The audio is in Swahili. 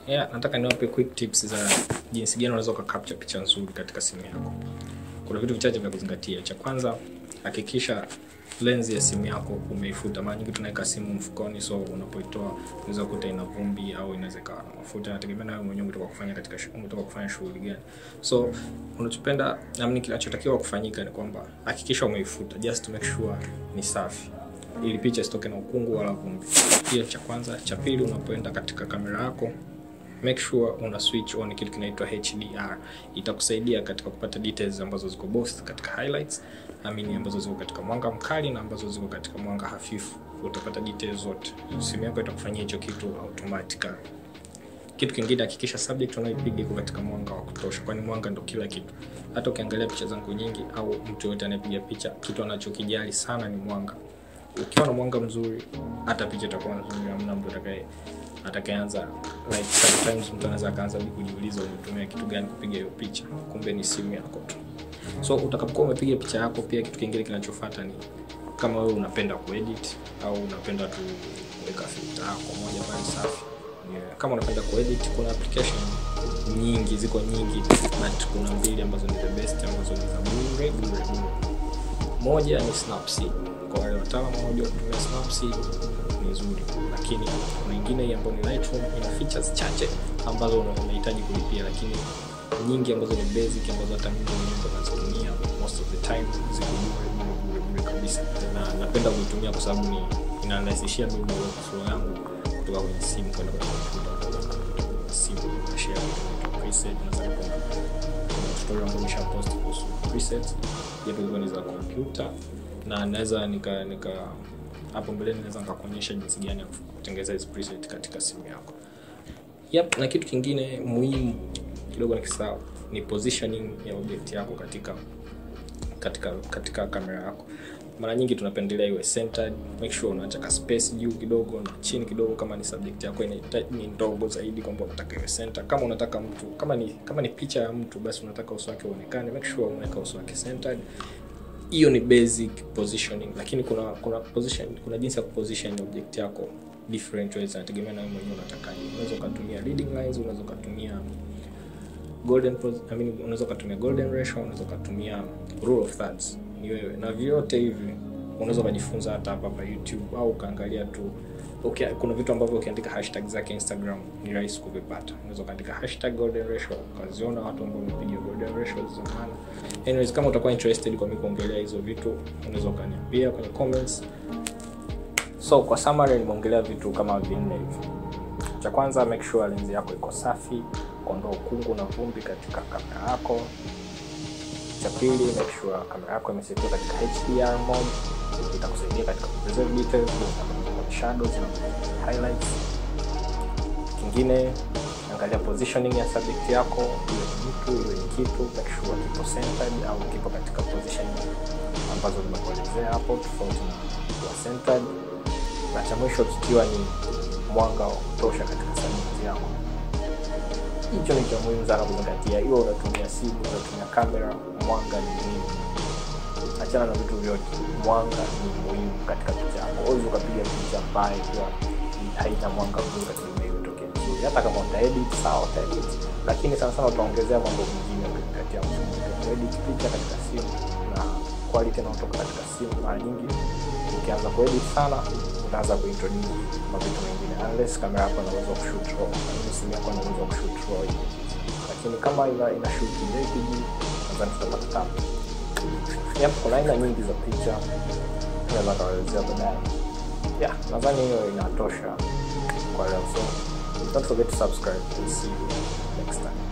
yeah, nataka niwape quick tips za jinsi gani unaweza ukacapture picha nzuri katika simu yako kuna vitu vichache vya kuzingatia cha kwanza hakikisha lenzi ya simu yako umeifuta mara nyingi tunaweka simu mfukoni so unapoitoa unaweza kukuta ina vumbi au inaweza ikawa na mafuta nategemea nawe mwenyewe umetoka kufanya katika shu- umetoka kufanya shughuli gani so unachopenda namni kinachotakiwa kufanyika ni kwamba hakikisha umeifuta just to make sure ni safi ili picha isitoke na ukungu wala vumbi hiyo cha kwanza cha pili unapoenda katika kamera yako make sure una switch on kitu kinaitwa HDR. Itakusaidia katika kupata details ambazo ziko both katika highlights, amini ambazo ziko katika mwanga mkali na ambazo ziko katika mwanga hafifu. Utapata details zote. Simu yako itakufanyia hicho kitu automatically. Kitu kingine, hakikisha subject unayoipiga iko katika mwanga wa kutosha, kwani mwanga ndo kila kitu. Hata ukiangalia picha zangu nyingi au mtu yoyote anayepiga picha, kitu anachokijali sana ni mwanga. Ukiwa na mwanga mzuri, hata picha itakuwa nzuri, hamna mtu atakaye atakayeanza like sometimes mtu anaweza akaanza hadi kujiuliza umetumia kitu gani kupiga hiyo picha, kumbe ni simu yako tu. So utakapokuwa umepiga picha yako, pia kitu kingine kinachofuata ni kama wewe unapenda kuedit au unapenda tu kuweka filter yako moja pale safi. Yeah. Kama unapenda kuedit, kuna application nyingi, ziko nyingi, but kuna mbili ambazo ni the best ambazo ni za bure bure bure. Moja ni Snapseed. Kwa wale wataalamu wanaojua kutumia Snapseed ni nzuri, lakini kuna ingine hii ambayo ni Lightroom ina features chache ambazo una- unahitaji kulipia, lakini nyingi ambazo ni basic ambazo hata mimi mwenyewe ndo nazitumia most of the time ziko bure bure bure bure kabisa, na napenda kuitumia kwa sababu ni inarahisishia mimi workflow yangu kutoka kwenye simu kwenda kwenye kompyuta, kutoka kwenye simu na share kwenye preset na kuna kuna tutorial ambayo nisha post kuhusu presets japo hizo ni za kompyuta na naweza nika nika hapo mbeleni naweza nikakuonyesha jinsi gani ya kutengeneza hizi preset katika simu yako yep, na kitu kingine muhimu kidogo nikisahau ni positioning ya object yako katika katika katika kamera yako mara nyingi tunapendelea iwe centered make sure unaacha ka space juu kidogo na chini kidogo kama ni subject yako inahitaji ni ndogo zaidi kwamba unataka iwe center kama unataka mtu kama ni kama ni picha ya mtu basi unataka uso wake uonekane make sure unaweka uso wake centered hiyo ni basic positioning lakini kuna kuna position kuna jinsi ya kuposition object yako different ways inategemea na wewe mwenyewe unatakaje unaweza ukatumia leading lines unaweza ukatumia golden pos- I mean, unaweza ukatumia golden ratio unaweza ukatumia rule of thirds ni wewe na vyote hivi unaweza ukajifunza hata hapa hapa youtube au ukaangalia tu okay, kuna vitu ambavyo ukiandika hashtag zake instagram ni rahisi kuvipata unaweza ukaandika hashtag golden ratio ukaziona watu ambao wamepiga golden ratio za maana anyways kama utakuwa interested kwa mimi kuongelea hizo vitu unaweza ukaniambia kwenye comments so kwa summary nimeongelea vitu kama vinne hivi cha kwanza make sure lenzi yako iko safi kuondoa ukungu na vumbi katika kamera yako cha pili make sure kamera yako imesetiwa katika hdr mode itakusaidia katika kupreserve details kwenye shadows na kwenye highlights kingine angalia positioning ya subject yako iwe ni mtu iwe ni kitu make sure kipo centered au kipo katika position ambazo nimekuelezea hapo tofauti na kuwa centered na cha mwisho kikiwa ni mwanga wa kutosha katika subject yako hicho ni cha muhimu sana kuzingatia iwe unatumia simu unatumia kamera mwanga ni muhimu achana na vitu vyote mwanga ni muhimu katika picha yako uwezi ukapiga picha mbaya ikiwa haina mwanga mzuri lakini imetokea vizuri hata kama utaedit sawa utaedit lakini sana sana utaongezea mambo mengine ukizingatia mfumo kuedit picha katika simu na quality inayotoka katika simu mara nyingi ukianza kuedit sana utaanza kuintroduce mavitu mengine unless kamera yako inaweza kushoot raw lakini simu yako inaweza kushoot raw images. lakini kama ina, ina shoot JPG nadhani tutapata tabu yep, kuna aina nyingi za picha naweza kawaelezea baadaye yeah, nadhani hiyo inatosha kwa leo so don't forget to subscribe and see you next time